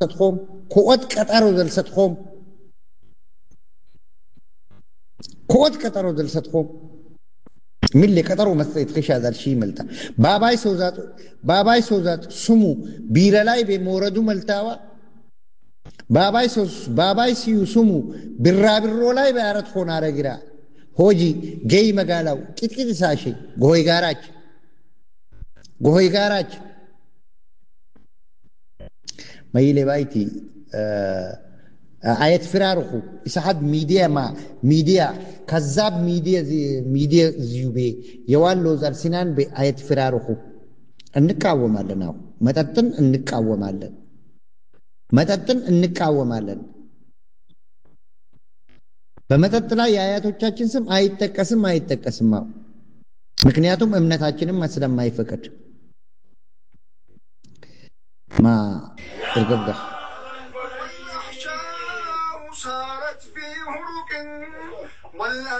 ዘልሰትኾም ክኦት ቀጠሮ ዘልሰትኾም ክኦት ቀጠሮ ዘልሰትኾም ሚሌ ቀጠሮ መስጠት ከሻዛል ሺ መልታ ባባይ ሰውዛት ባባይ ሰውዛት ስሙ ቢረ ላይ በመውረዱ መልታዋ ባባይ ሰው ባባይ ሲዩ ስሙ ቢራቢሮ ላይ በአረት ሆና አረግራ ሆጂ ገይ መጋላው ቂጥቂጥ ሳሼ ጎሆይ ጋራች ጎሆይ ጋራች መይሌ ባይቲ አየት ፍራርኹ ኢሳሓብ ሚድያ ማ ሚድያ ከዛብ ሚድያ ሚድያ ዝዩቤ የዋሎ ዛልሲናን ቤ አየት ፍራርኹ እንቃወማለን። አሁ መጠጥን እንቃወማለን። መጠጥን እንቃወማለን። በመጠጥ ላይ የአያቶቻችን ስም አይጠቀስም አይጠቀስም። አሁ ምክንያቱም እምነታችንም ስለማይፈቅድ ማ እርገብጋ صارت في هروق ولا